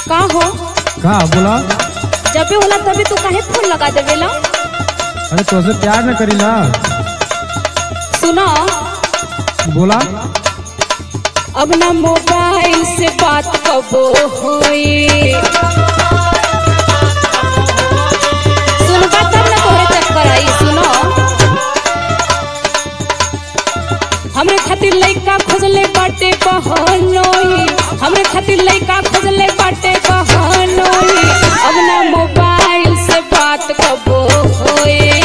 का हो का बोला जब भी होला तभी तू काहे फोन लगा देवेला अरे तोसे प्यार न करीला सुनो बोला अब ना मोबाइल से बात कबो होई सुनबा तब ना तोहरे चक्कर आई सुनो हमरे खातिर लइका खोजले बाटे बहनोई हमरे खातिर लइका खोजले बाटे बहनोई अब ना मोबाइल से बात कबो होई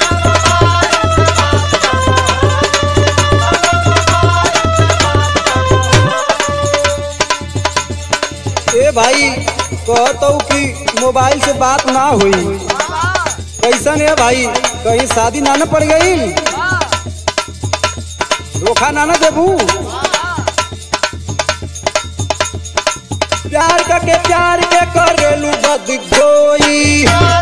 ए भाई कहतो कि मोबाइल से बात ना हुई कैसन है भाई कहीं शादी ना न पड़ गई धोखा ना न देबू प्यार करके प्यार के करेलू बद गोई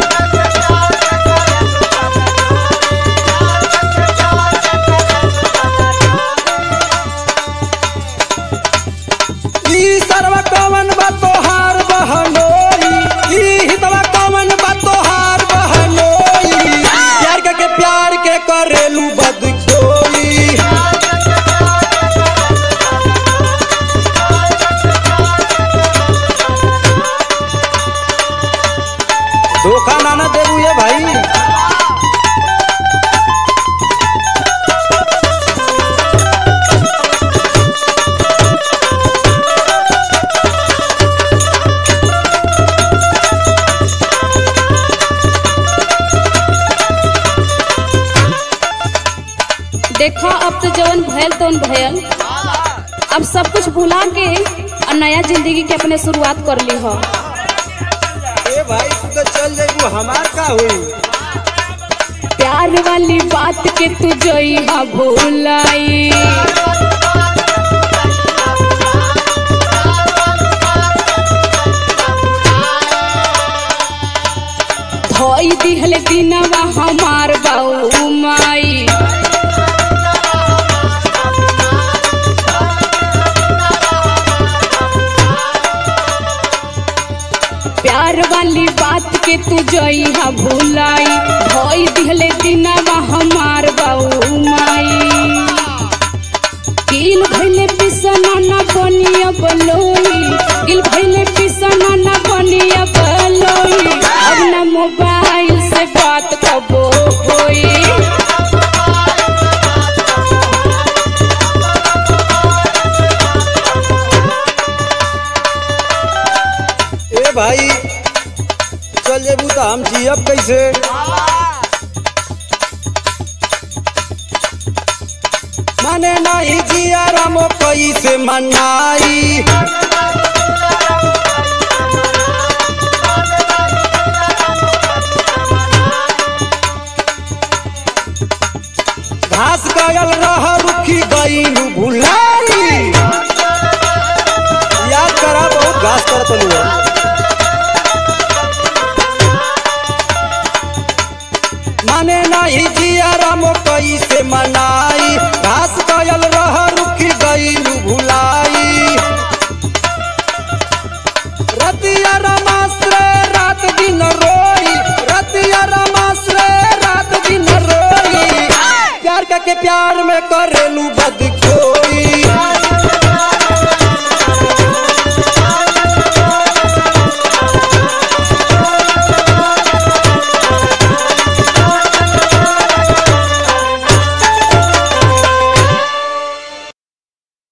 ई सरवा कवन बा तोहार बहनोई ई हितवा कवन बा तोहार बहनोई प्यार के के प्यार के करेलू बद कोई धोखा ना ना देबू ये भाई देखो अब तो जवन भयल तवन भयल अब सब कुछ भुला के और नया जिंदगी के अपने शुरुआत कर ली हो ए भाई तू तो चल जाइबू हमार का हुई प्यार वाली बात के तू जोई हा भूलाई धोई दिहले दिनवा हमार बाऊ माई प्यार वाली बात के तू जोई हा भूलाई धोई दिहले दिनवा हमार बाऊ माई गिल भइले पिसना ना बनिया बलोई गिल भइले पिसना ना बनिया बलोई अब ना मोबाइल से बात कबो होई ए भाई चल जेबू तो हम जियब कैसे माने नहीं जिया रामो कैसे मनाई